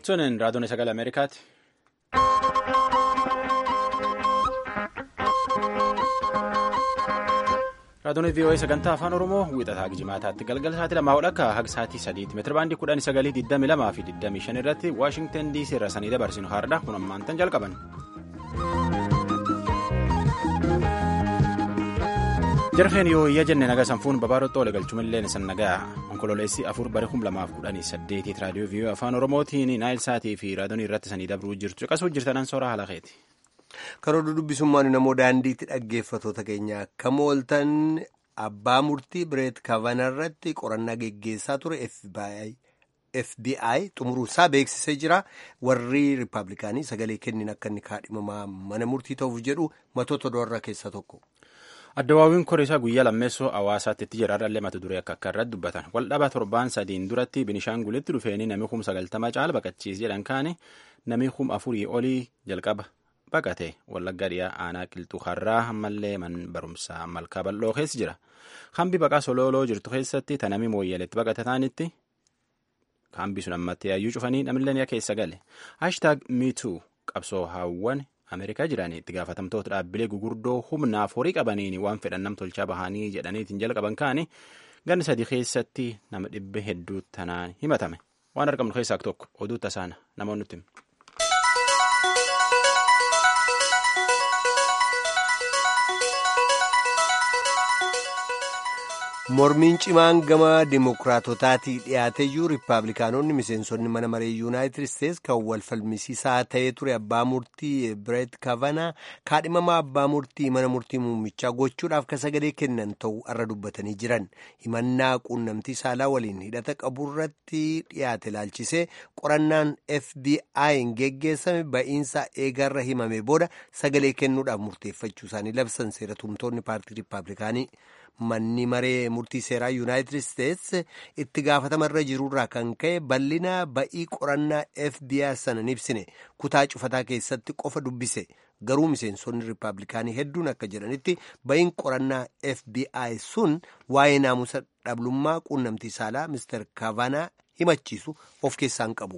Sunin raadiyoon sagalee Ameerikaati. Raadiyoon VOA sagantaa afaan Oromoo wiixataa Gijimaataatti galgala sa'aatii lamaa hodhakka haga sa'aatii sadiitti meetira baandii kudhan sagalii digdami lamaa fi digdamii shan irratti Waashingtan DC irra sanii dabarsinu haadha kun ammaantan jalqaban. jarfeen yoo iyya jenne naga sanfuun babaarottoo wal galchumillee san nagaa onkololeessi afur bara kum lamaaf kudhanii saddeetiit raadiyoo viiyoo afaan oromootiin naayil saatii fi raadiyoon irratti sanii dabruu jirtu caqasuu jirtanan soora haala keeti. karoora dubbisummaan namoo daandiitti dhaggeeffatoota keenya akkam ooltan abbaa murtii bireet kavana irratti qorannaa geggeessaa ture FBI xumuruusaa beeksisee jira warri riippaabilikaanii sagalee kennin akka inni kaadhimamaa mana murtii ta'uuf jedhu matoota doorraa keessaa tokko. Addawaawiin koriisaa guyyaa lammeessoo hawaasaatti itti jiraadhallee mata duree akka akka irratti dubbatan waldhabaa torbaan sadiin duratti binishaangulitti dhufeenii namni kum sagaltama caala baqachiis jedhan kaane namni kum afurii olii jalqaba baqate wallagga dhiyaa aanaa qilxuu har'aa ammallee man barumsaa malkaa bal'oo keessa jira hambi baqaa solooloo jirtu keessatti tanami mooyyaleetti baqate taanitti hambi sun ammatti yaayyuu cufanii namillee keessa gale haashtaag miituu qabsoo haawwan. Ameerikaa jiranii itti gaafatamtoota dhaabbilee gugurdoo humnaaf horii qabaniin waan fedhan nam tolchaa bahanii jedhaniitiin jalqaban kaani ganni sadii keessatti nama dhibbe hedduu tanaan himatame waan argamnu keessaa tokko oduu tasaana namoonni nutti mormiin cimaan gama dimokiraatotaatii dhiyaateyyuu riippaabilikaanonni miseensonni mana maree yuunaayitid isteetsi kan wal falmisiisaa ta'ee ture abbaa murtii bireet kavanaa kaadhimamaa abbaa murtii mana murtii muummichaa gochuudhaaf ka sagalee kennan ta'uu irra dubbatanii jiran himannaa quunnamtii saalaa waliin hidhata qaburratti dhiyaate ilaalchisee qorannaan FBI'n geggeessame ba'iinsa eegarra himame booda sagalee kennuudhaaf murteeffachuu isaanii labsan seera tumtoonni paartii riippaabilikaanii. manni maree murtii seeraa yuunaayitid isteetsi itti gaafatamarra jirurraa kan ka'e bal'ina ba'ii qorannaa fbi sana hin ibsine kutaa cufataa keessatti qofa dubbise garuu miseensonni riippaabilikaanii hedduun akka jedhanitti ba'iin qorannaa fbi sun waa'ee naamusa dhablummaa quunnamtii saalaa mister kavanaa himachiisu of keessaan qabu.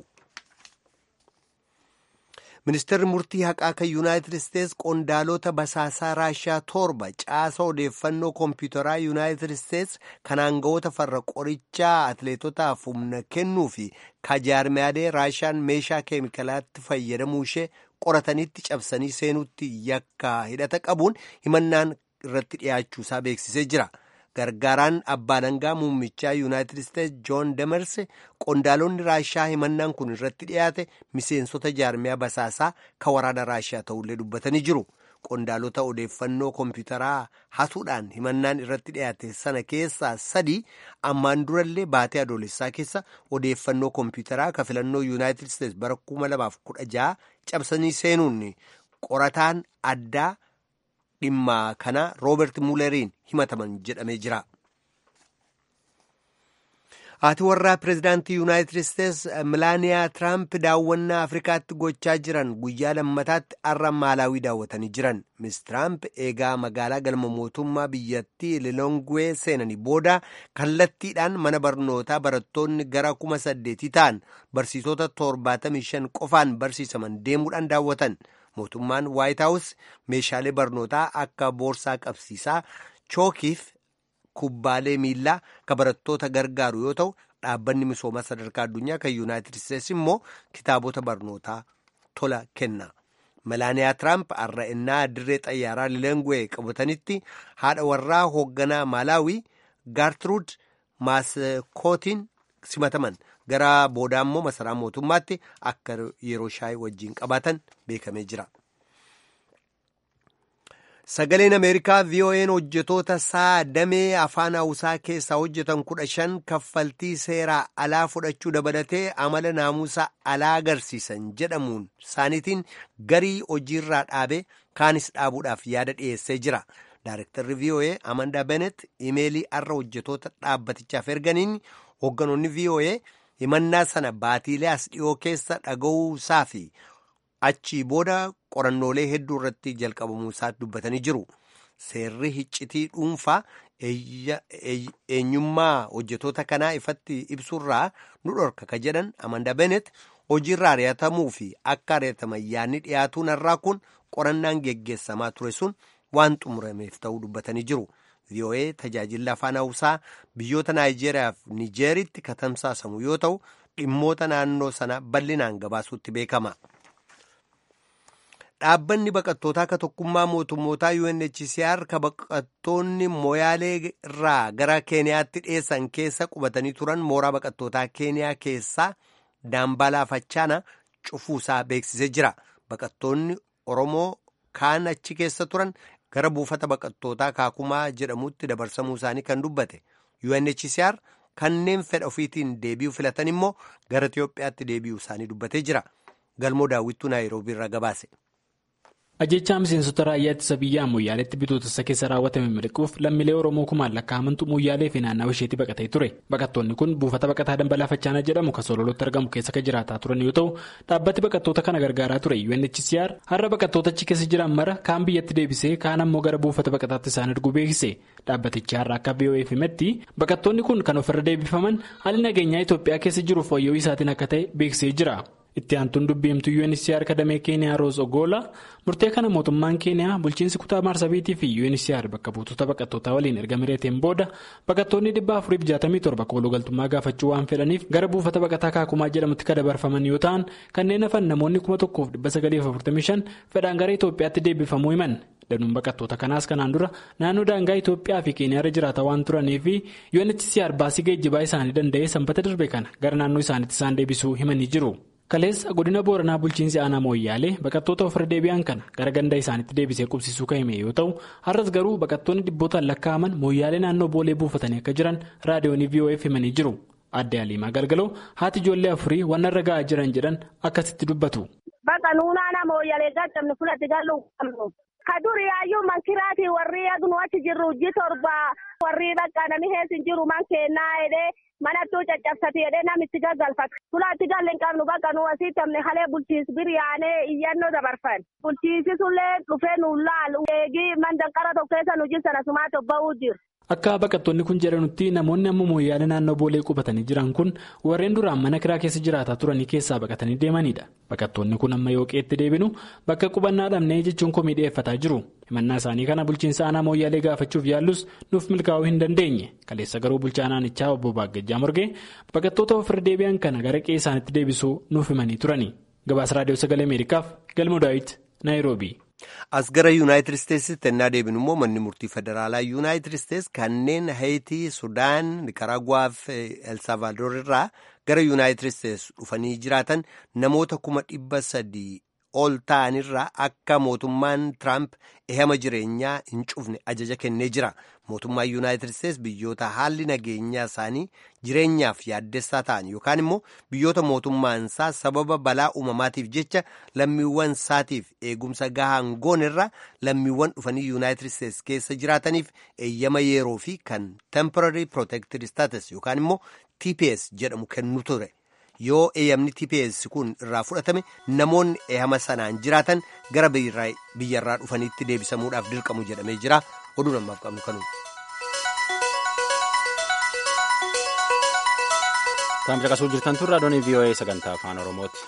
ministeerri murtii haqaa kan yuunaayitid isteetsi qondaalota basaasaa raashiyaa torba caasa odeeffannoo koompiyuutaraa yuunaayitid isteetsi kan aangawoota farra qorichaa atleetotaaf humna kennuu fi kajaarmiyaalee raashiyaan meeshaa keemikaalaatti fayyadamuu ishee qoratanitti cabsanii seenuutti yakka hidhata qabuun himannaan irratti dhiyaachuusaa beeksisee jira. gargaaraan abbaa alangaa muummichaa yuunaayitid isteetsi joon demers qondaalonni raashiyaa himannaan kun irratti dhiyaate miseensota jaarmiyaa basaasaa kan waraana raashiyaa ta'ullee dubbatanii jiru qondaalota odeeffannoo koompiyuutaraa hatuudhaan himannaan irratti dhiyaate sana keessaa sadii ammaan durallee baatee adoolessaa keessa odeeffannoo koompiyuutaraa kan filannoo yuunaayitid isteetsi bara 2016 cabsanii seenuun qorataan addaa. dhimma kana roobert muuleriin himataman jedhamee jira. haati warraa pireezidaantii yuunaayitid isteetsi milaaniyaa tiraamp daawwannaa afrikaatti gochaa jiran guyyaa lammataatti har'a maalaawii daawwatanii jiran mis tiraamp eegaa magaalaa galma mootummaa biyyattii lilongwee seenanii booda kallattiidhaan mana barnootaa barattoonni gara kuma saddeetii ta'an barsiisota torbaatamii shan qofaan barsiisaman deemuudhaan daawwatan. mootummaan waayit haawus meeshaalee barnootaa akka boorsaa qabsiisaa chookiif kubbaalee miillaa kan barattoota gargaaru yoo ta'u dhaabbanni misoomaa sadarkaa addunyaa kan yuunaayitid isteetsi immoo kitaabota barnootaa tola kenna. melaaniyaa tiraamp har'a innaa dirree xayyaaraa lilongwee qabatanitti haadha warraa hoogganaa maalaawii gaartiruud maaskootiin simataman gara booda immoo masaraa mootummaatti akka yeroo shaayii wajjiin qabaatan beekamee jira. sagaleen ameerikaa vo'n hojjetoota isaa damee afaan hawusaa keessaa hojjetan kudha shan kaffaltii seeraa alaa fudhachuu dabalatee amala naamusa alaa agarsiisan jedhamuun isaaniitiin garii hojiirraa dhaabe kaanis dhaabuudhaaf yaada dhiyeessee jira. Daarektarri VOA Amanda Bennett imeelii har'a hojjetoota dhaabbatichaaf erganiin hoogganoonni VOA himannaa sana baatiilee as dhiyoo keessa dhaga'uusaa fi achii booda qorannoolee hedduu irratti jalqabamuu isaa dubbatanii jiru. Seerri hiccitii dhuunfaa eenyummaa hojjetoota kanaa ifatti ibsurraa nu dhorka ka jedhan Amanda Bennett hojiirra ari'atamuu fi akka ari'ataman yaadni dhiyaatuun har'aa kun qorannaan geggeessamaa ture sun waan xumurameef ta'uu dubbatanii jiru. VOA tajaajilli afaan hawusaa biyyoota Naayijeeriyaa fi Nijeeritti katamsaasamu yoo ta'u dhimmoota naannoo sana bal'inaan gabaasuutti beekama. Dhaabbanni baqattootaa akka tokkummaa mootummootaa UNHCR ka baqattoonni Moyaalee irraa gara Keeniyaatti dhiyeessan keessa qubatanii turan mooraa baqattootaa Keeniyaa keessaa Daambalaa Fachaana cufuusaa beeksisee jira. Baqattoonni Oromoo kaan achi keessa turan gara buufata baqattootaa Kaakumaa jedhamutti dabarsamuu isaanii kan dubbate. UNHCR kanneen fedha ofiitiin deebi'uu filatan immoo gara Itiyoophiyaatti deebi'uu isaanii dubbatee jira. Galmoo daawwittuu Naayiroobii irraa gabaase. Ajjechaa miseensota raayyaa ittisa biyyaa Moyyaaleetti bitootessa keessa raawwatame miliquuf lammiilee Oromoo kumaan lakkaa'amantu Moyyaalee fi naannawa isheetti baqatee ture. Baqattoonni kun buufata baqataa Dambalaa Fachaanaa jedhamu kan Sololotti argamu keessa kan jiraataa turan yoo ta'u, dhaabbati baqattoota kana gargaaraa ture UNHCR har'a baqattoota achi keessa jiran mara kaan biyyatti deebisee kaan ammoo gara buufata baqataatti isaan erguu beeksise. Dhaabbatichi har'a akka BOF himetti baqattoonni kun kan ofirra deebifaman haalli nageenyaa Itoophiyaa keessa jiruuf wayyoo isaatiin akka ta'e beeksisee jira. itti aantuun dubbiimtuu UNHCR kadamee keeniyaa roos ogoola murtee kana mootummaan keeniyaa bulchiinsi kutaa maarsabiitii fi UNHCR bakka buutota baqattootaa waliin erga mireeteen booda baqattoonni dhibba afuriif jaatamii torba kooluu galtummaa gaafachuu waan fedhaniif gara buufata baqataa kaakumaa jedhamutti kan dabarfaman yoo ta'an kanneen hafan namoonni kuma tokkoof dhibba sagaliif afurtamii shan fedhaan gara Itoophiyaatti deebifamuu himan. danuun baqattoota kanaas kanaan dura naannoo daangaa Itoophiyaa fi keeniyaarra jiraata waan turanii fi UNHCR baasii geejjibaa isaanii danda'ee sanbata darbe kana gara naannoo isaaniitti isaan deebisuu himanii jiru. Kaleessa godina Booranaa bulchiinsi aanaa Mooyyaalee baqattoota ofirra deebi'an kana gara ganda isaaniitti deebisee qubsisuu kan hime yoo ta'u har'as garuu baqattoonni dhibbootaan lakkaa'aman Mooyyaalee naannoo boolee buufatanii akka jiran raadiyoonii VOF himanii jiru. Adde Aliimaa Galgaloo haati ijoollee afurii waan irra ga'aa jiran jedhan akkasitti dubbatu. Bakka nuunaa Mooyyaalee gachabni fudhate galuu qabnu. Ka duri yaayyuu mankiraatii warri agnu achi jirru ji torba warri bakka nami heesin jiru man kennaa jedhee manattuu caccabsati jedhee namitti gaggalfata. Fulaatti galle hin qabnu bakka nu asii tamne halee bulchiinsi biriyaanee iyyannoo dabarfan. Bulchiinsi sullee dhufee nu laalu. Eegii mandanqara tokko keessa nu jirsana sumaa tobba'uu jiru. Akka baqattoonni kun jedhanutti namoonni amma mooyyaalee naannoo boolee qubatanii jiran kun warreen duraan mana kiraa keessa jiraataa turanii keessaa baqatanii deemanidha. Baqattoonni kun amma yoo qeetti deebinu bakka qubannaa dhabnee jechuun komii dhiyeeffataa jiru. Himannaa isaanii kana bulchiinsa aanaa mooyyaalee gaafachuuf yaallus nuuf milkaa'uu hin dandeenye. Kaleessa garuu bulchaa aanaanichaa obbo Baaggajjaa Morgee baqattoota ofirra deebi'an kana gara qe'ee isaaniitti deebisuu nuuf himanii turani. Gabaasa Raadiyoo Sagalee Ameerikaaf Galmoo Daawit Naayiroobii. As gara Yuunaayitid Isteetsitti ennaa deebinu immoo manni murtii federaalaa Yuunaayitid Isteets kanneen Hayitii, Sudaan, Nikaraaguwaa fi Elsaavaldoor irraa gara Yuunaayitid Isteets dhufanii jiraatan namoota kuma dhibba sadii ol ta'anirraa akka mootummaan Tiraamp ehama jireenyaa hin cufne ajaja kennee jira. Mootummaan Yuunaayitid Isteets biyyoota haalli nageenyaa isaanii jireenyaaf yaaddessaa ta'an yookaan immoo biyyoota mootummaan isaa sababa balaa uumamaatiif jecha lammiiwwan isaatiif eegumsa gahaan goonerra lammiiwwan dhufanii Yuunaayitid Isteets keessa jiraataniif eeyyama yeroo fi kan temporary protected status yookaan immoo TPS jedhamu kennu ture. Yoo eeyyamni TPS kun irraa fudhatame namoonni eeyyama sanaan jiraatan gara biyyarraa dhufaniitti deebisamuudhaaf dirqamu jedhamee jira. Oduu namaaf qabnu kanuun. Kan caqasuu jirtan tun raadiyoon VOA sagantaa afaan Oromooti.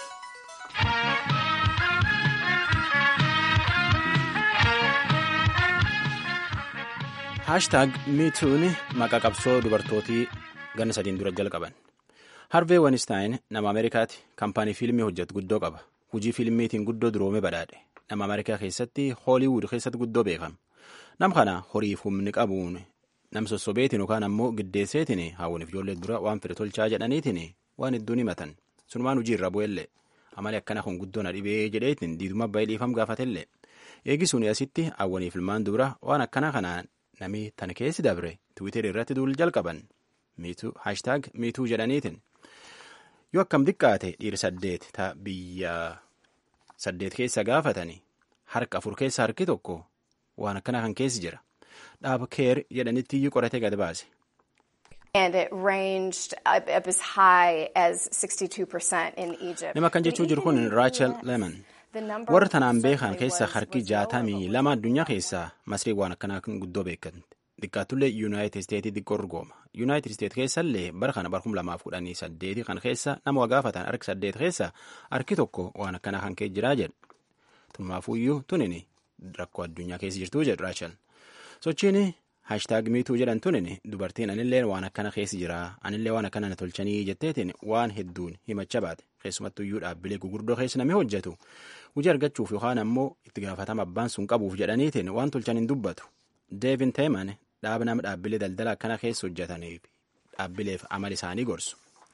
Haashtaag miituun maqaa qabsoo dubartootii ganna sadiin dura jalqaban. Harvee Weinstein nama Ameerikaati. Kaampaanii fiilmii hojjetu guddoo qaba. Hujii fiilmiitiin guddoo duroome badhaadhe. Nama Ameerikaa keessatti Hooliwud keessatti guddoo beekama. Nam kana horiif humni qabuun nam sossobeetiin yookaan ammoo giddeesseetiin hawwaniif ijoollee dura waan fedhe tolchaa jedhaniitiin waan hedduun himatan. Sunumaan hojii irra bu'ellee amali akkana kun guddoo na dhibee jedheetiin diiduma abbaa dhiifam gaafatellee. Eegisuun asitti hawwaniif ilmaan dura waan akkana kanaan namni tan keessi dabre tiwiiterii irratti duul jalqaban. Haashtaag miituu jedhaniitiin. Yoo akkam xiqqaate dhiira saddeet ta'a biyya saddeet keessa gaafatanii harka afur keessa harki tokko waan akkana kan keessi jira. Dhaaba keer jedhanitti iyyuu qoratee gad baase. Nama akkan jechuu jiru kun Raachel Lemon. Warra tanaan beekan keessa harki jaatamii lama addunyaa keessaa masrii waan akkanaa guddoo beekan. Xiqqaattullee Yuunaayitid Isteetii xiqqoo urgooma. yuunaayitid isteet keessallee bara kana bara kum lamaaf kudhanii saddeeti kan keessa nama wagaafatan harki saddeet keessa harki tokko waan akkanaa kan kee jiraa jedha tumaafuyyuu tunini rakkoo addunyaa keessa jirtuu jedhu raachal sochiin haashtaag miituu jedhan tunin dubartiin anillee waan akkana keessa jira anillee waan akkana na tolchanii jetteetiin waan hedduun himacha baate keessumattuyyuu dhaabbilee gugurdoo keessa namni hojjetu hojii argachuuf yookaan ammoo itti gaafatama abbaan sun qabuuf jedhaniitiin waan tolchan hin dubbatu deevin teeman dhaaba nama dhaabbilee daldala akkana keessa hojjetaniif dhaabbileef amala isaanii gorsu.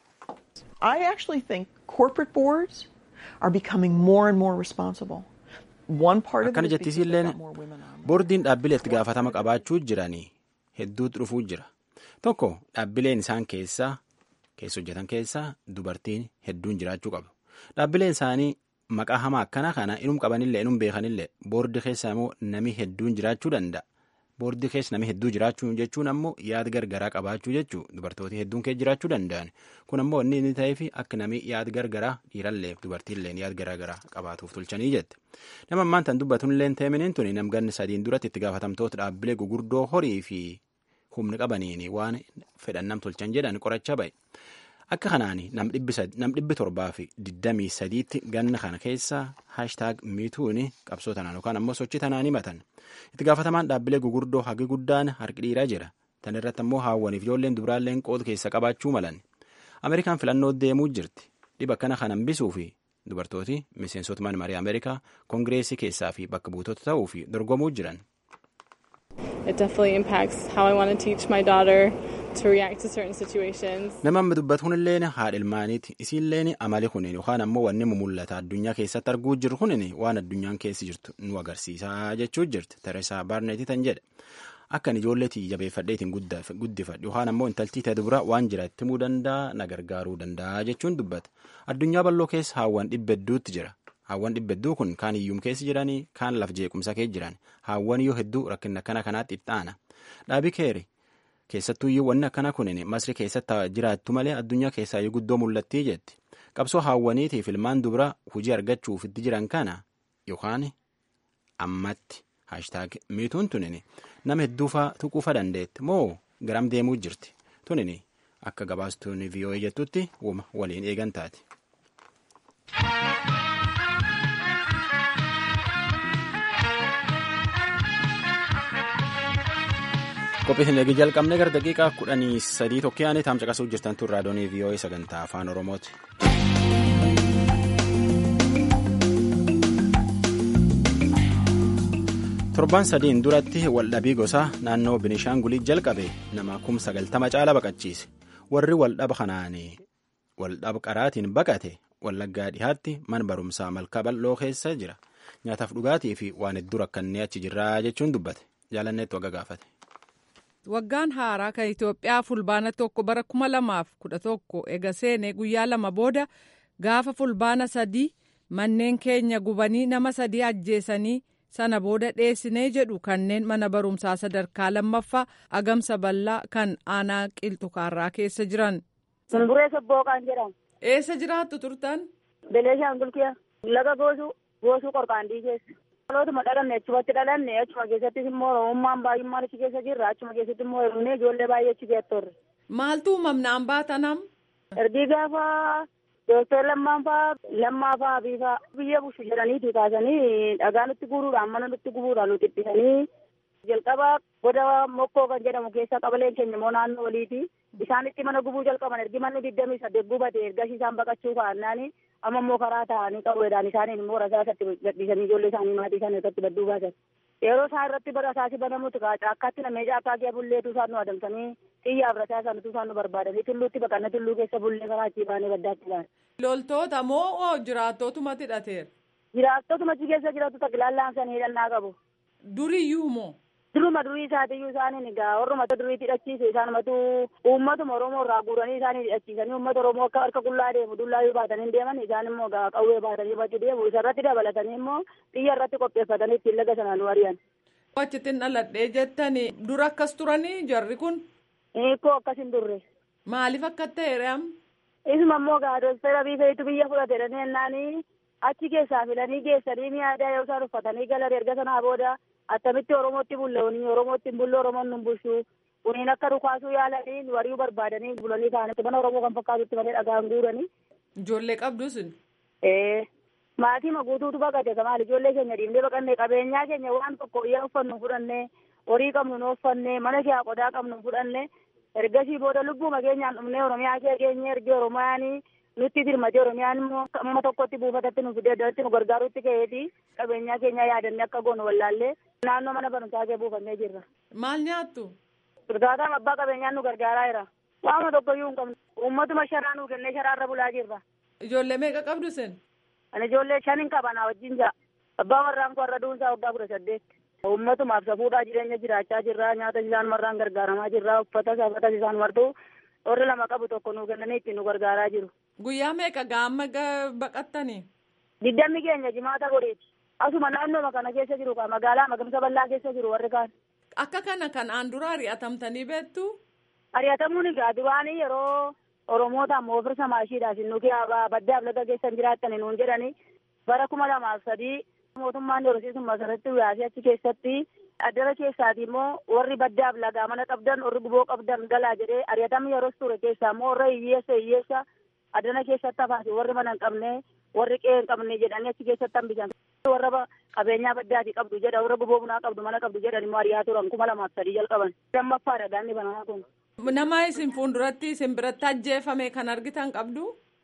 I actually think corporate boards are becoming more and more responsible. akkana jettisiilleen boordiin dhaabbilee itti gaafatama qabaachuu jiranii hedduutu dhufuu jira tokko dhaabbileen isaan keessaa keessa hojjetan keessaa dubartiin hedduun jiraachuu qabu dhaabbileen isaanii maqaa hamaa akkana kana inum qabanillee inum beekanillee boordii keessa immoo nami hedduun jiraachuu danda'a boordii keessa nami hedduu jiraachuu jechuun ammoo yaada gargaraa qabaachuu jechuu dubartooti hedduun keessa jiraachuu danda'an kun ammoo inni inni ta'eef akka nami yaada gargaraa dhiirallee dubartiillee yaada garagaraa qabaatuuf tolchanii jette nama ammaan tan dubbatunilleen teeminiin tuni namganni sadiin duratti itti gaafatamtoota dhaabbilee gugurdoo horii fi humni qabaniin waan fedhan nam tolchan jedhan qoracha ba'e akka kanaan nam dhibbi torbaa fi digdamii sadiitti ganna kana keessa haashtaag miituun qabsoo tanaan yookaan ammoo sochii tanaan himatan itti gaafatamaan dhaabbilee gugurdoo hagi guddaan harki dhiiraa jira tan irratti ammoo haawwaniif ijoolleen dubraalleen qooda keessa qabaachuu malan ameerikaan filannoo deemuu jirti dhiba akkana kan hambisuu fi dubartooti miseensota mana marii ameerikaa koongireesii keessaa fi bakka buutota ta'uu fi dorgomuu jiran. It definitely impacts how I want to teach my daughter to react to certain situations. Nama amma dubbatu kunilleen haadha ilmaaniiti. Isiilleen amali kunin yookaan ammoo wanni mul'ata addunyaa keessatti arguu jiru kunin waan addunyaan keessa jirtu nu agarsiisaa jechuu jirti. Tereesaa Baarneetii tan jedhe. Akkan ijoolleetii jabeeffadheetiin guddifadhu yookaan ammoo intaltii ta'e dubara waan jira itti himuu danda'a na gargaaruu danda'a jechuun dubbata. Addunyaa bal'oo keessa haawwan dhibba hedduutti jira. Haawwan dhibba hedduu kun kaan hiyyuma keessa jiranii kaan laf jeequmsa keessa jiran haawwan yoo hedduu rakkina akkana kanaatti itti aana. Dhaabii keeri keessattuu iyyuu wanni akkana kunin masri keessatti jiraattu malee addunyaa keessaa iyyuu guddoo mul'attii jetti. Qabsoo haawwaniitiif ilmaan dubara hojii argachuuf itti jiran kana yookaan ammatti haashtaag miituun tunin nama hedduufaa tuquufa dandeetti moo garam deemuu jirti tunin akka gabaastuun vii'oo'ee jettutti waliin eegan taati. qophiin eegi jalqabne gara daqiiqaa kudhanii sadii tokkoyaanii taam caqasuu jirtan tun raadoonii vii'oo'ee sagantaa afaan oromooti. torban sadiin duratti waldhabii gosaa naannoo binishaangulii jalqabe nama kum sagaltama caala baqachiise warri waldhaba kanaan waldhaba qaraatiin baqate wallaggaa dhihaatti mana barumsaa malkaa bal'oo keessa jira nyaataaf dhugaatii fi waan hedduu rakkannee achi jirraa jechuun dubbate jaalanneetti wagga gaafate. Waggaan haaraa kan Itoophiyaa fulbaana tokko bara kuma lamaaf kudha tokko ega seenee guyyaa lama booda gaafa fulbaana sadii manneen keenya gubanii nama sadii ajjeesanii sana booda dheessinee jedhu kanneen mana barumsaa sadarkaa lammaffaa agamsa bal'aa kan aanaa qilxukaarraa keessa jiran. Sumburee Sobbooqaan jedhama. Eessa jiraattu turtan? Beleeshaan Gulkiyaa. Laga goosuu goosuu qorqaandii keessa. Dhalootuma dhalanne achumatti dhalanne achuma keessattis immoo oromummaan baay'ummaan achi keessa jirra achuma keessatti immoo hir'inee ijoollee baay'ee achi geettorre. Maaltu uumamnaan baatanam? Ergii gaafa dooktar lammaan faa lammaa faa abii faa biyya bushu jedhaniiti kaasanii dhagaa nutti guuruudhaan mana nutti gubuudhaan nu xiphisanii jalqaba goda mokkoo kan jedhamu keessa qabaleen keenya immoo naannoo waliiti isaanitti mana gubuu jalqaban ergi manni digdamii saddeet gubate ergasii isaan baqachuu kaa'annaani amma immoo karaa ta'anii qawweedhaan isaaniin immoo rasaasatti gadhiisanii ijoollee isaanii maatii isaanii irratti badduu baasan. Yeroo isaan irratti rasaasi banamutu caakkaatti namee caakkaa kee bulleetu isaan nu adamsanii xiyyaaf rasaasan utuu isaan nu barbaadanii tulluutti baqannee tulluu keessa bullee karaa achii baanee baddaatti baane. Loltoota moo jiraattootuma hidhateera? Jiraattootuma achi keessa jiraatu taklaallaan sanii hidhannaa qabu. Duriyyuu moo? Duruma durii isaatiyyuu isaaniin egaa warruma duriitti hidhachiise isaanumatu uummatuma Oromoo irraa guuranii isaanii hidhachiisanii uummata Oromoo akka harka qullaa deemu dullaa baatanii deeman isaan immoo egaa qawwee baatanii bakki deemu isarratti dabalatanii immoo xiyya irratti qopheeffatanii ittiin laga sanaan wari'an. Achittiin dhaladhee jettanii dura akkas turanii jarri kun? Hiikoo akkas hin turre. Maaliif akka ta'e Isuma immoo egaa doostara biifeetu biyya fudhate jennaanii achi keessaa filanii geessanii mi'aadaa yoo isaan uffatanii galan erga sanaa booda attamitti oromootti bulla'anii oromootti hin bulle oromoon nun bulchu kuniin akka dhukaasuu yaalanii wariyu barbaadanii bulanii kaanitti mana oromoo kan fakkaatutti malee dhagaan guuranii. Ijoollee qabdu sun. Ee maatii guutuutu baqate maal ijoollee keenya dhiibnee baqannee qabeenyaa keenya waan tokko iyya uffannu fudhannee horii qabnu nu uffannee mana kee qodaa qabnu fudhannee ergasii booda lubbuma keenyaan dhumnee oromiyaa kee keenya ergi oromiyaanii nutti dirmate oromiyaan immoo amma tokkotti buufatatti nu fidee iddootti nu gargaarutti ka'eeti qabeenyaa keenya yaadannee akka goonu wallaallee naannoo mana barumsaa kee buufannee jirra. Maal nyaattu? Birgaataan abbaa qabeenyaan nu gargaaraa jira. Waama tokkoyyuu hin qabnu. Uummatuma sharaa nu kennee sharaarra bulaa jirra. Ijoollee meeqa qabdu sen? Ani ijoollee shan hin qabanaa wajjin jira. Abbaa warraan koo har'a duunsaa waggaa kudha saddeet. Uummatumaaf safuudhaa jireenya jiraachaa jirra. Nyaata isaan marraan gargaaramaa jirra. Uffata safata isaan martuu warri lama qabu tokko nu kennanii ittiin nu gargaaraa jiru. Guyyaa meeqa gaamma baqattanii? Diddammi keenya jimaata godheeti. Asuma naannooma kana keessa jiru magaalaa magamsa bal'aa keessa jiru warri kaan. Akka kana kan aan dura ari'atamtanii beektu? Ari'atamuun egaa duraanii yeroo Oromoota ammoo ofirsa maashiidhaaf nu baddaaf laga keessan jiraattan nuun jedhani bara kuma lamaaf sadii mootummaan horsiisummaa masarratti uyaasee achi keessatti addana keessaati immoo warri baddaaf lagaa mana qabdan warri guboo qabdan galaa jedhee ari'atamni yeroo ture keessaa immoo warra hiyyeessa hiyyeessa addana keessatti hafaati warri mana hin qabne warri qe'ee hin qabne jedhanii achi keessatti hambisan warra qabeenyaa baddaati qabdu jedha warra guboo bunaa qabdu mana qabdu jedhan immoo ari'aa turan kuma lamaaf sadii jalqaban lammaffaadha gaanni banaa kun. Nama isin fuulduratti isin biratti ajjeefame kan argitan qabdu?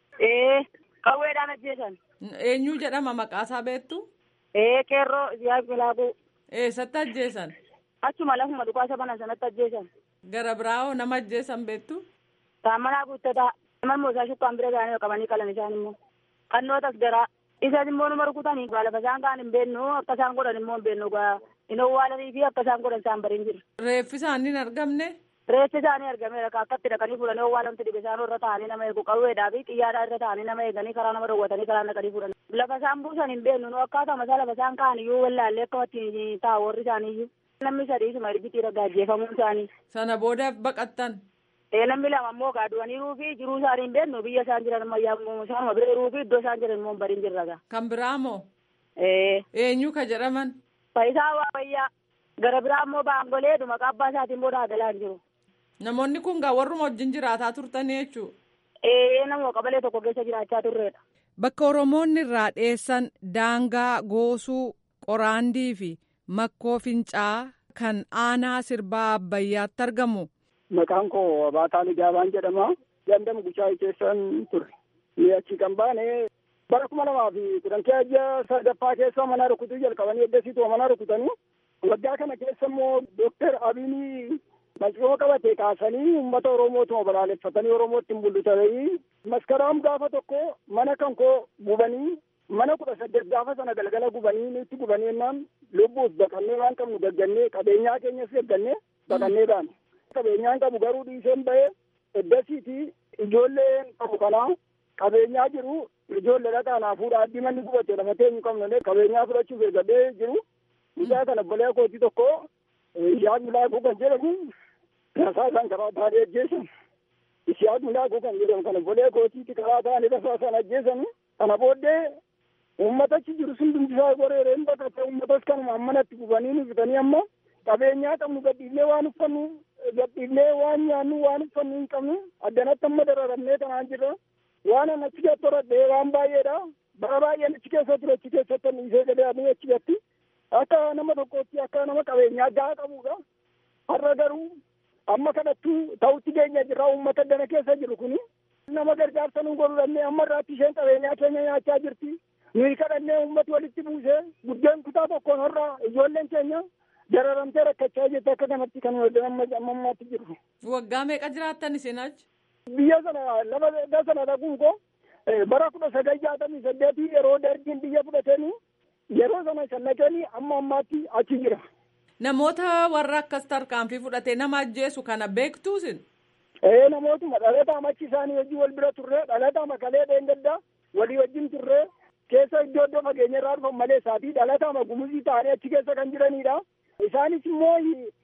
Ee qawweedhaan ajjeesan. Eenyu jedhama maqaasaa beektu? Ee qeerroo siyaas milaaquu. Eessatti ajjeesan? Achuma lafuma dhukaasa banan sanatti ajjeesan. Gara biraawoo nama ajjeesan beektu? Taammanaa guuttataa. Nama moosaa shukkaan bira gaanii qabanii qalan isaan immoo. Qannootas garaa. Isaan immoo numa rukutanii lafa isaan kaan hin beeknu akka isaan godhan immoo hin beeknu hin owwaalanii fi akka isaan godhan isaan bariin jiru. Reeffi isaanii hin argamne? Reeffi isaanii argameera akkatti dhaqanii fuudhanii owwaalamti dhibe isaan irra taa'anii nama eegu qawweedhaa fi xiyyaadhaa irra taa'anii nama eeganii karaa nama dawwatanii karaa naqanii fuudhan. Lafa isaan buusan hin beeknu nu akkaatuma isaa lafa isaan kaan iyyuu wallaallee akka ittiin taa'u warri isaanii iyyuu. Namni sadii suma ergitii irra gaajjeefamuun isaanii. Sana booda baqattan. Ee namni lama immoo gaaduwaniiruu fi jiruu isaanii hin beeknu biyya isaan jiran ammayyaa isaanuma bira jiruu fi iddoo isaan jiran immoo hin bariin jirra gaa. Kan biraa moo? Ee. Eenyu ka jedhaman? Faayisaa Waawayyaa. Gara biraa immoo baangolee maqaa abbaa isaatiin booda agalaan jiru. Namoonni kun gaa warruma wajjin jiraataa turtanii jechuudha. Ee nama qabalee tokko keessa jiraachaa turreedha. Bakka Oromoonni irraa dheessan daangaa goosuu qoraandii fi makkoo fincaa kan aanaa sirbaa abbayyaatti argamu. Maqaan koo Abaataa Ligaabaan jedhama. Gandam Guchaa keessan ture. Ni achi kan baane bara kuma lamaa fi kudhan keeyya sadaffaa keessa mana rukutuu jalqabanii eddasiitu mana rukutanii. Waggaa kana keessa immoo Dooktar Abiinii Malcoo qabate kaasanii uummata Oromootuma balaaleffatanii Oromootti hin bullutanii maskaraam gaafa tokko mana kan koo gubanii mana kudha saddeet gaafa sana galgala gubanii nutti gubanii jennaan lubbuus baqannee waan qabnu gaggannee qabeenyaa keenyas gaggannee baqannee baane. Qabeenyaan qabu garuu dhiiseen bahee eddasiiti ijoolleen qabu kanaa qabeenyaa jiru ijoollee dhaqaanaa fuudha addii manni gubate lafa teenyu qabnu qabeenyaa fudhachuuf eeggadhee jiru. Mucaa kana bolee kooti tokko Ishaaq Milaaquu kan jedhamu tasaa isaan karaa taa'anii ajjeesan. Ishaaq Milaaquu kan jedhamu kana bolee kootiitti karaa taa'anii tasaa isaan ajjeesan. Kana booddee uummatachi jiru sun dumbisaa goreereen baqate uummatas kanuma ammanatti gubanii nu fitanii amma qabeenyaa qabnu gadhiifnee waan uffannu gadhiifnee waan nyaannu waan uffannu hin qabnu addanatti amma dararamnee tanaan jirra. Waan an achi keessatti horadhee waan baay'eedha. Bara baay'een achi keessa ture achi keessatti dhiisee gadee achi gatti. akka nama tokkootti akka nama qabeenyaa gahaa qabudha. Har'a garuu amma kanattuu ta'utti keenya jirra uummata dana keessa jiru kuni. Nama gargaarsa nu godhudhannee amma irraatti isheen qabeenyaa keenya nyaachaa jirti. Nuyi kadhannee uummati walitti buusee buddeen kutaa tokkoon har'a ijoolleen keenya dararamtee rakkachaa jirti akka kanatti kan amma ammaatti jirru. Waggaa meeqa jiraattan isin achi? Biyya sana lafa sana dhaquun koo bara kudha sagal jaatamii saddeetii yeroo dargiin biyya fudhatanii yeroo sana shallaqanii amma ammaatti achi jira. Namoota warra akkas tarkaanfii fudhatee nama ajjeesu kana beektuusin? Ee namootuma dhalataa machi isaanii wajjin wal bira turre dhalataa makalee dheengaddaa walii wajjin turre keessa iddoo iddoo fageenya irraa dhufan malee isaatii dhalataa gumuzii ta'anii achi keessa kan jiranidha. Isaanis immoo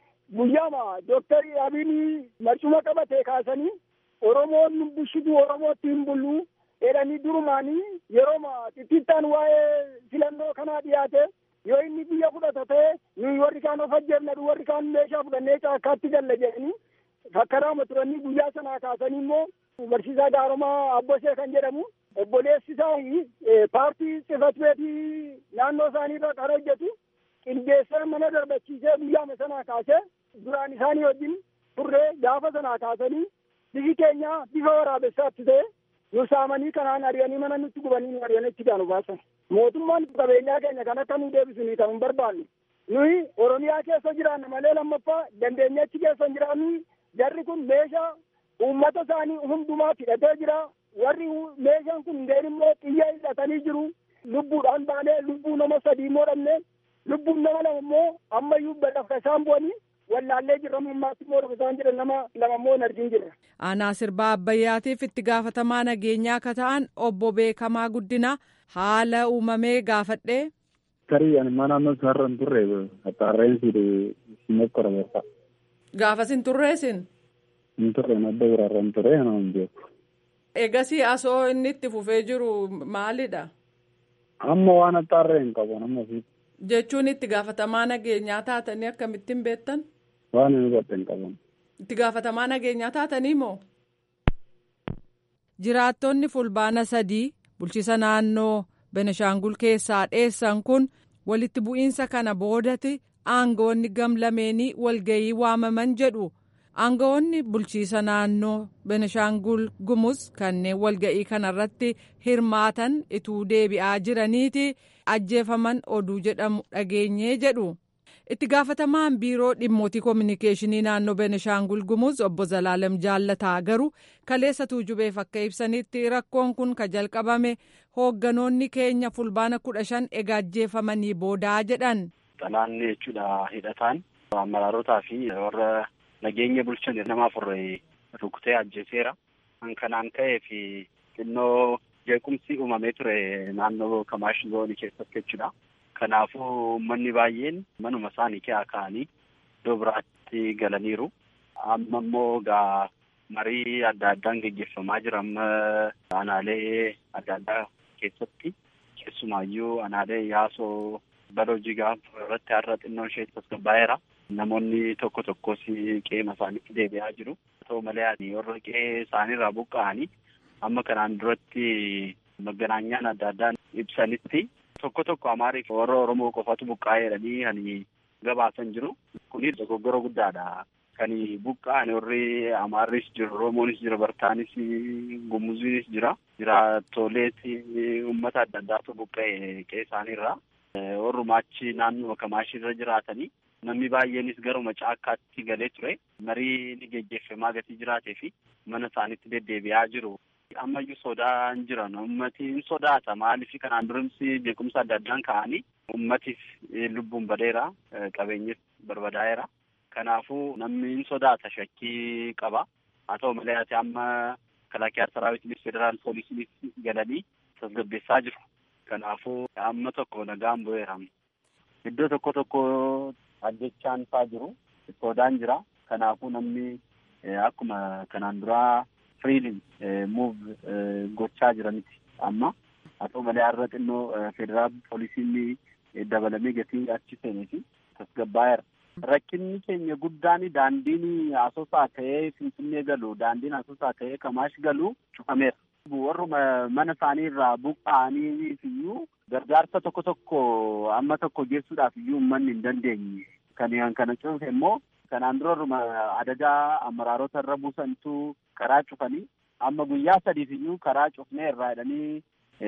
guyyaama dooktarii Abiin marcuma qabatee kaasanii Oromoon bushituu Oromootti hin bullu jedhanii durumaanii yeroo xixiqqaan waa'ee filannoo kanaa dhiyaate yoo inni biyya fudhata ta'e nuyi warri kaan of ajjeefnadhu warri kaan meeshaa fudhannee caakkaatti galla jedhanii fakkaraama turanii guyyaa sanaa kaasanii immoo barsiisaa gaaromaa abbosee kan jedhamu obboleessi isaa paartii xifat beetii naannoo isaaniirra kan hojjetu qindeessee mana darbachiisee guyyaama sanaa kaasee duraan isaanii wajjin turree gaafa sanaa kaasanii bifi keenya bifa waraabessaatti ta'e nu saamanii kanaan ari'anii mana nutti gubanii nu ari'anii itti gaanu baasan mootummaan qabeenyaa keenya kan akka nu deebisanii kan hin barbaanne nuyi oromiyaa keessa jiraanna malee lammaffaa dandeenye achi keessa hin jiraannu jarri kun meeshaa uummata isaanii hundumaa hidhatee jira warri meeshaan kun hundeen immoo xiyya hidhatanii jiru lubbuudhaan baanee lubbuu nama sadii immoo dhabne lubbuun nama lama immoo ammayyuu badhaafka isaan bu'anii wallaallee jirra mummaatti immoo isaan jedhan nama lama immoo hin argin jirra. Aanaa sirbaa Abbayyaatiif itti gaafatamaa nageenyaa akka ta'an obbo Beekamaa Guddina haala uumamee gaafadhee. Tarii ani mana naannoo isaarra hin turre qaxxaarreensi simet korbeessa. Gaafas hin turreesin. Hin turre madda biraarra hin turre ana hin beeku. Egasii asoo inni itti fufee jiru maalidha? Amma waan qaxxaarree hin qabu nama fi. Jechuun itti gaafatamaa nageenyaa taatanii akkamittiin beektan? Waan inni godhe hin qaban. Itti gaafatamaa nageenyaa taatanii moo? Jiraattonni fulbaana sadii bulchiisa naannoo Benishaangul keessaa dheessan kun walitti bu'iinsa kana boodati aangoonni gamlameenii walgayii waamaman jedhu. aangawoonni bulchiisa naannoo Benishaangul Gumuz kanneen walga'ii kanarratti hirmaatan ituu deebi'aa jiraniiti ajjeefaman oduu jedhamu dhageenyee jedhu. Itti gaafatamaan biiroo dhimmootii koominikeeshinii naannoo Benishaangul Gumuz obbo Zalaalem Jaallataa garuu kaleessa tuujubeef akka ibsanitti rakkoon kun ka jalqabame hoogganoonni keenya fulbaana kudha shan egaa ajjeefamanii boodaa jedhan. Xalaanni jechuudha hidhataan amaraarotaa fi warra nageenya bulchan nama afur rukutee ajjeeseera. Kan kanaan ka'ee fi xinnoo jeequmsi uumamee ture naannoo Kamaash zoonii keessatti jechuudha. Kanaafuu uummanni baay'een manuma isaanii keessa ka'anii iddoo biraatti galaniiru. Amma immoo gaa marii adda addaan gaggeeffamaa jira amma aanaalee adda addaa keessatti keessumaayyuu aanaalee yaasoo baloo jigaa irratti har'a xinnoo ishee tasgabbaa'eera. Namoonni tokko tokkos qeema isaaniitti deebi'aa jiru. Haa ta'u malee ani warra qe'ee isaaniirraa buqqa'anii amma kanaan duratti maganaanyaan adda addaan ibsanitti tokko tokko amaariif warra Oromoo qofatu buqqa'ee jedhanii kan gabaasan jiru. Kuni dogoggora guddaadha. Kan buqqa'an warri Amaarris jiru, Oromoonis jira, Bartaanis, Gumuziinis jira. Jiraattoleetti uummata adda addaatu buqqa'e qe'ee isaaniirraa. Warrumaa achi naannoo Kamaashirra jiraatanii namni baay'eenis garuma caakkaatti galee ture marii ni geggeeffamaa gatii jiraatee fi mana isaaniitti deddeebi'aa jiru. Ammayyuu sodaan jiran ummati hin sodaata maaliif kanaan durimsi beekumsa adda addaan ka'anii ummatis lubbuun badeera qabeenyis barbadaa'eera. Kanaafuu namni hin sodaata shakkii qaba. Haa ta'u malee ati amma kalaakiyaa saraawitiinis federaal poolisiinis galanii tasgabbeessaa jiru. Kanaafuu amma tokko nagaan bu'eera. Iddoo tokko tokko ajjechaan faa jiru sodaan jira kanaafuu namni akkuma kanaan duraa firiiliin muuv gochaa jiraniti amma haa ta'u malee har'a xinnoo federaal poolisiin dabalamee gatii achi seenee fi tasgabbaa'eera. Rakkinni keenya guddaan daandiin asoosaa ka'ee finfinnee galu daandiin asoosaa ka'ee kamaash galu cufameera. Warruma mana isaanii irraa buqqa'anii iyyuu gargaarsa tokko tokko amma tokko geessuudhaaf iyyuu uummanni hin dandeenye. Kan kana cufe immoo kanaan dura warruma adagaa amaraarota irra buusantu karaa cufanii amma guyyaa sadiif iyyuu karaa cufnee irraa jedhanii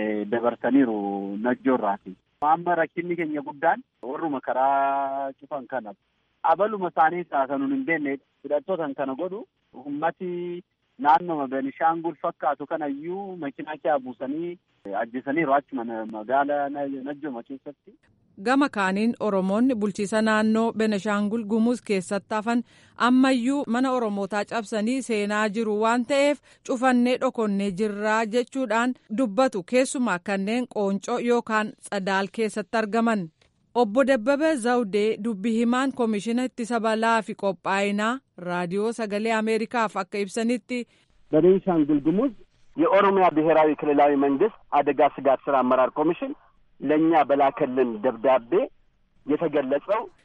dabarsaniiru najjoo irraati. Amma rakkinni keenya guddaan warruma karaa cufan kana abaluma isaanii kan hin beekne hidhattootan kana godhu ummati naannoma Benishaangul fakkaatu kanayyuu makiinaa kee buusanii ajjeesaniiru achuma magaala Najjoma keessatti. Gama kaaniin Oromoonni bulchiisa naannoo Benishaangul Gumuz keessatti hafan ammayyuu mana Oromootaa cabsanii seenaa jiru waan ta'eef cufannee dhokonnee jirraa jechuudhaan dubbatu keessumaa kanneen qooncoo yookaan tsadaal keessatti argaman. Obbo Dabbabee Zawudee dubbi himaan koomishina ittisa balaa fi qophaa'inaa raadiyoo sagalee Ameerikaaf akka ibsanitti. በቤንሻንጉል ጉሙዝ የኦሮሚያ ብሔራዊ ክልላዊ መንግስት አደጋ ስጋት ስራ አመራር ኮሚሽን ለእኛ በላከልን ደብዳቤ የተገለጸው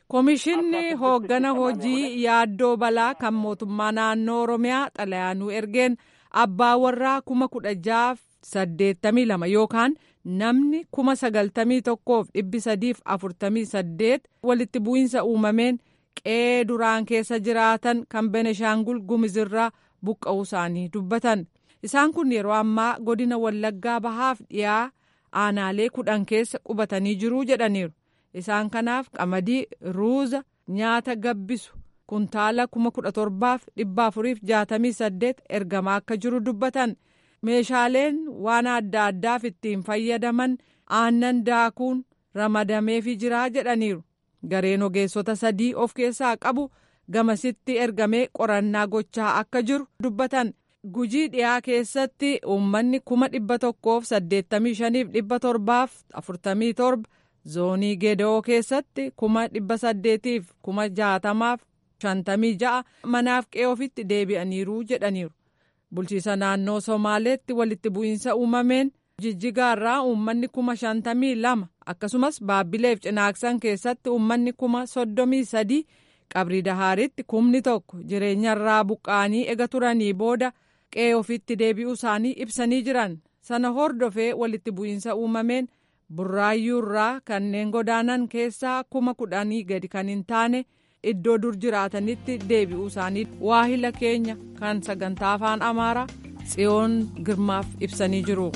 Komishinni hooggana hojii yaaddoo balaa kan mootummaa naannoo Oromiyaa xalayaanuu ergeen abbaa warraa kuma kudha jaaf saddeettamii lama yookaan namni kuma sagaltamii tokkoof dhibbi sadiif afurtamii saddeet walitti bu'iinsa uumameen qe'ee duraan keessa jiraatan kan Beneshaangul Gumizirraa buqqa'uu isaanii dubbatan. Isaan kun yeroo ammaa godina Wallaggaa bahaaf dhiyaa aanaalee kudhan keessa qubatanii jiruu jedhaniiru. Isaan kanaaf qamadii ruuza nyaata gabbisu kuntaala kuma kudha torbaaf dhibba afuriif jaatamii saddeet ergamaa akka jiru dubbatan. Meeshaaleen waan adda addaaf ittiin fayyadaman aannan daakuun ramadameefii jiraa jedhaniiru. Gareen ogeessota sadii of keessaa qabu gamasitti ergamee qorannaa gochaa akka jiru dubbatan. Gujii dhiyaa keessatti uummanni kuma dhibba tokkoof saddeettamii shaniif dhibba torbaaf afurtamii torba zoonii geeda'oo keessatti kuma dhibba saddeetiif kuma jaatamaaf shantamii ja'a manaaf qe'ee ofitti deebi'aniiru jedhaniiru. Bulchiisa naannoo Somaaleetti walitti bu'iinsa uumameen jijjigaarraa uummanni kuma shantamii lama akkasumas baabbileef cinaaksan keessatti uummanni kuma soddomii sadii qabrii dahaaritti kumni tokko jireenyarraa buqqaanii ega turanii booda. qe'ee ofitti deebi'uu isaanii ibsanii jiran sana hordofee walitti bu'iinsa uumameen burraayyuurraa kanneen godaanan keessaa kuma kudhanii gadi kan hin taane iddoo dur jiraatanitti deebi'uu isaanii waahila keenya kan sagantaa afaan amaaraa tsiyoon girmaaf ibsanii jiru.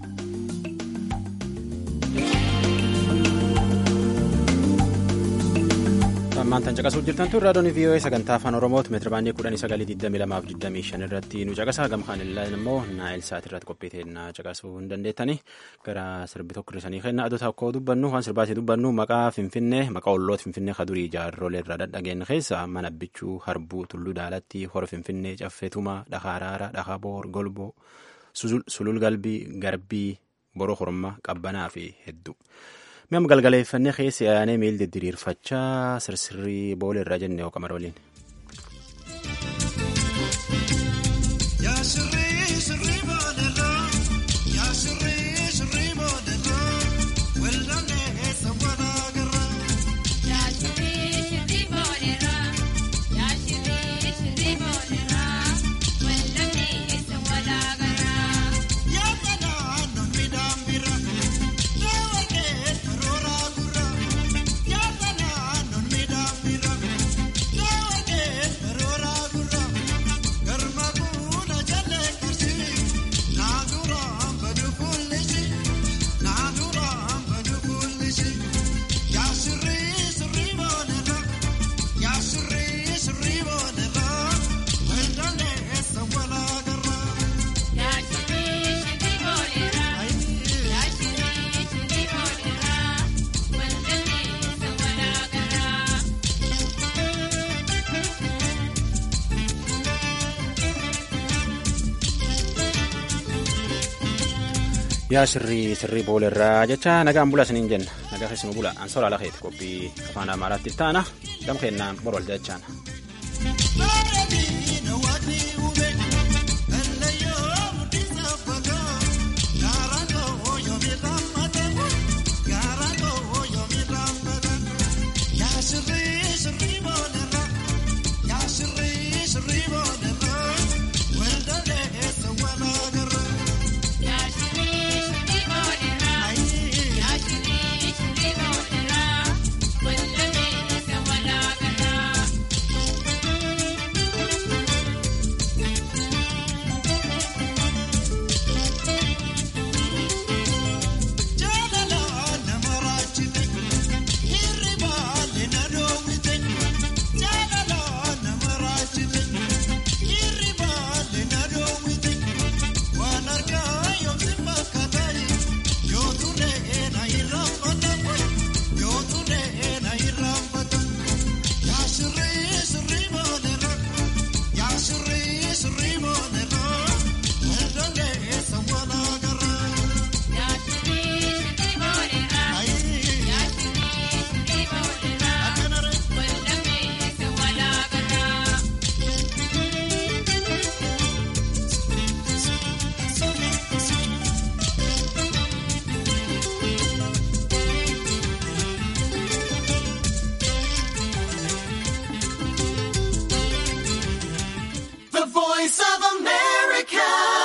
ammaantan caqasuu jirtan tun raadiyoon vii'oo'ee sagantaa afaan oromooti meetira baandii kudhanii sagalii digdamii lamaaf digdamii shan irratti nu caqasaa gamkaan illee immoo naayil saat irratti qophiiteennaa caqasuu hin dandeettani gara sirbi tokko hirrisanii kenna adoo tokko dubbannu waan sirbaatii dubbannu maqaa finfinnee maqaa olloota finfinnee kadurii jaarrolee irraa dhadhageen keessa mana bichuu harbuu tulluu daalatti hora finfinnee caffeetuma dhakaaraara dhakaboor golboo sulul galbii garbii boroo hormaa qabbanaa fi hedduu. Mi'am galgaleeffannee keessa yaa'anii miil didiriirfachaa sirsirrii boola irraa jenne yoo qamar waliin. yaa sirrii sirrii boolerraa jecha nagaan bula isiniin jenna nagaa keessumaa bula ansoora lakeeti qophii afaan amaaraatti taana gam kennaan morwal jechaana.